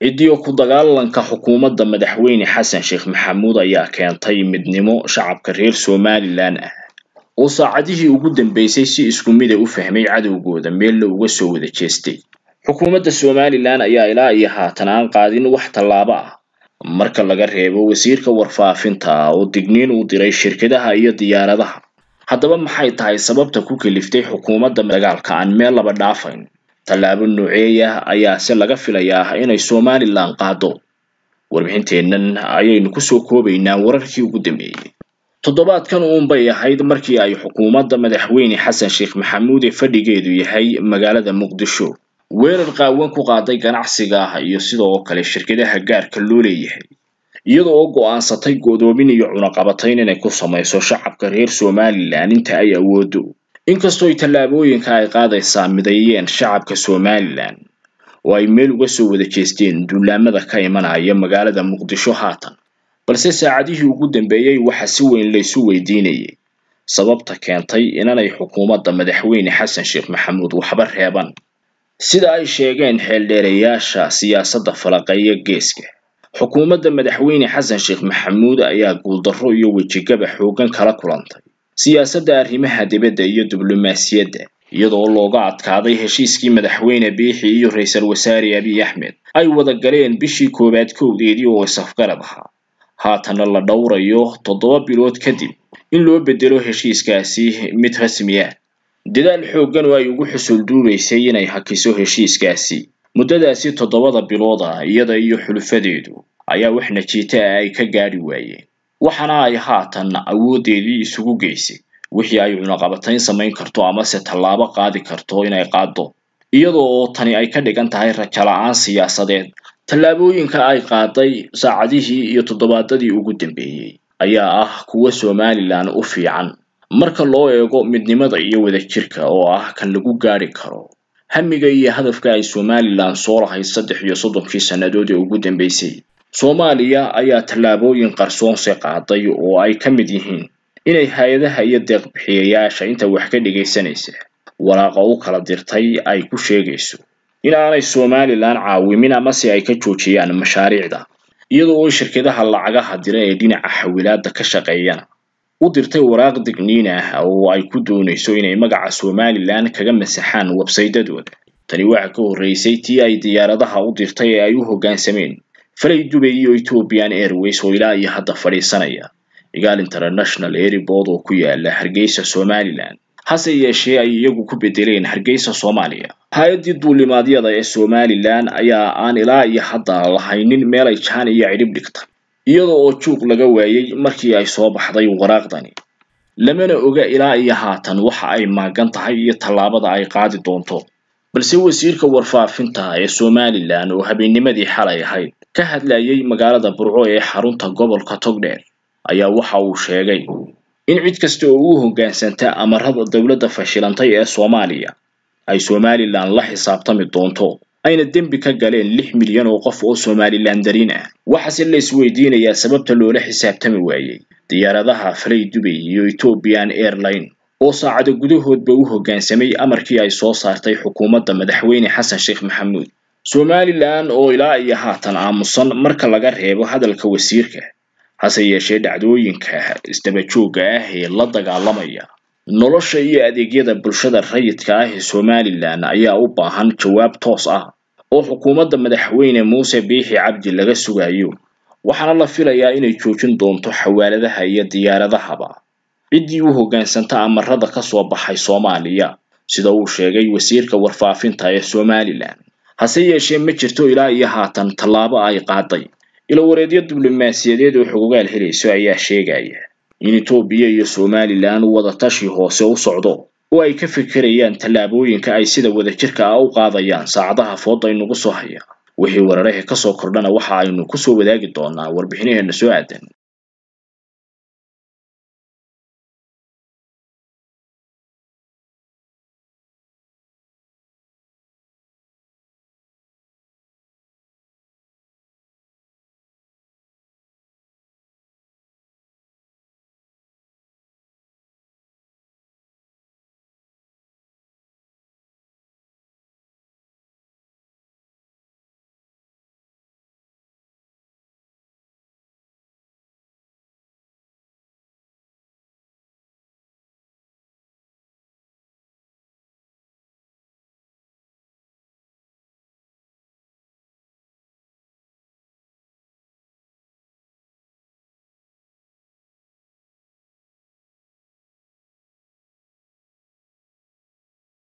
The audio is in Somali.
cidiyo ku dagaalanka xukuumadda madaxweyne xasan sheekh maxamuud ayaa keentay midnimo shacabka reer somalilan ah oo saacadihii ugu dambeysay si isku mida u fahmay cadowgooda meella uga soo wada jeestay xukuumadda somalilan ayaa ilaa iyo haatan aan qaadin wax tallaabo ah marka laga reebo wasiirka warfaafinta oo digniin uu diray shirkadaha iyo diyaaradaha haddaba maxay tahay sababta ku kaliftay xukuumadda dagaalka aan meel laba dhaafayn tallaabo nooceeya ayaa se laga filayaa inay somalilan qaado warbixinteennan ayaynu kusoo koobaynaa wararkii ugu dambeeyey toddobaadkan uunbay ahayd markii ay xukuumadda madaxweyne xasan sheekh maxamuud ee fadhigeedu yahay magaalada muqdisho weerar qaawan ku qaaday ganacsiga iyo sidoo kale shirkadaha gaarka loo leeyahay iyada oo go'aansatay go'doomin iyo cunaqabatayn inay ku samayso shacabka reer somalilan inta ay awoodo inkastoo ay tallaabooyinka ay qaadaysaa mideeyeen shacabka somalilan oo ay meel uga soo wada jeesteen duulaamada ka imanaya magaalada muqdisho haatan balse saacadihii ugu dambeeyey waxaa si weyn laysu weydiinayay sababta keentay inanay xukuumadda madaxweyne xasan sheekh maxamuud waxba reeban sida ay sheegeen xeeldheerayaasha siyaasadda falaqeeya geeska xukuumadda madaxweyne xasan sheekh maxamuud ayaa guuldarro iyo wejigaba xooggan kala kulantay siyaasadda arrimaha dibadda iyo diblomaasiyadda iyadoo looga adkaaday heshiiskii madaxweyne biixi iyo ra-iisul wasaare abiy axmed ay wada galeen bishii koowaad kowdeedii oo isafgarad ahaa haatana la dhowrayo toddoba bilood kadib in loo bedelo heshiiskaasi mid rasmi ah dadaal xooggan oo ay ugu xusul duubaysay inay hakiso heshiiskaasi muddadaasi toddobada bilood ah iyada iyo xulufadeedu ayaa wax najiita ah ay ka gaadhi waayeen waxaana ay haatan awooddeedii isugu geysay wixii ay cunaqabatayn samayn karto amase tallaabo qaadi karto inay qaado iyadoo oo tani ay ka dhigan tahay rajala'aan siyaasadeed tallaabooyinka ay qaaday saacadihii iyo toddobaadadii ugu dambeeyey ayaa ah kuwa somalilan u fiican marka loo eego midnimada iyo wadajirka oo ah kan lagu gaadhi karo hamiga iyo hadafka ay somalilan soo lahayd saddex iyo soddonkii sannadood ee ugu dambeysay soomaaliya ayaa tallaabooyin qarsoonse qaaday oo ay ka mid yihiin inay hay-adaha iyo deeqbixiyayaasha inta wax ka dhigaysanaysa walaaqa u kala dirtay ay ku sheegayso in aanay somalilan caawimin amase ay ka joojiyaan mashaariicda iyada oo shirkadaha lacagaha dira ee dhinaca xawilaadda ka shaqeeyana u dirtay waraaq digniin ah oo ay ku doonayso inay magaca somalilan kaga masaxaan websaydadooda tani waxa ka horreysay tii ay diyaaradaha u dirtay ee ay u hoggaansameen falay dubay iyo ethiopian airways oo ilaa iyo hadda fadhiisanaya igaal international airport oo ku yaala hargeysa somalilan hase yeeshee ay iyagu ku bedeleen hargeysa soomaaliya hay-addii duulimaadyada ee somalilan ayaa aan ilaa iyo hadda lahaynin meel ay jaan iyo cidhib dhigta iyada oo juuq laga waayey markii ay soo baxday waraaqdani lamana oga ilaa iyo haatan waxa ay maagan tahay iyo tallaabada ay qaadi doonto balse wasiirka warfaafinta ee somalilan oo habeennimadii xalay ahayd ka hadlayay magaalada burco ee xarunta gobolka togdheer ayaa waxa uu sheegay in cid kasta oo u hoggaansanta amarada dowladda fashilantay ee soomaaliya ay somalilan la xisaabtami doonto ayna dembi ka galeen lix milyan oo qof oo somalilan darin ah waxaase la isweydiinayaa sababta loola xisaabtami waayey diyaaradaha falay dubay iyo ethiopian airline oo saacado gudahoodba u hoggaansamay amarkii ay soo saartay xukuumadda madaxweyne xasan sheekh maxamuud somalilan oo ilaa iyo haatan aamusan marka laga reebo hadalka wasiirka hase yeeshee dhacdooyinka isdabajoogga ah ee la dagaalamaya nolosha iyo adeegyada bulshada rayidka ah ee somalilan ayaa u baahan jawaab toos ah oo xukuumadda madaxweyne muuse biixi cabdi laga sugayo waxaana la filayaa inay joojin doonto xawaaladaha iyo diyaaradahaba ciddii u hoggaansanta amarada ka soo baxay soomaaliya sida uu sheegay wasiirka warfaafinta ee somalilan hase yeeshee ma jirto ilaa iyo haatan tallaabo ay qaaday ilowareedyo diblomaasiyadeed oo xogogaal helayso ayaa sheegaya in etoobiya iyo somalilan wadatashi hoose u socdo oo ay ka fikirayaan tallaabooyinka ay sida wadajirka ah u qaadayaan saacadaha fooda inugu soo haya wixii wararahe kasoo kordhana waxa aynu kusoo wadaagi doonaa warbixinaheena soo aadan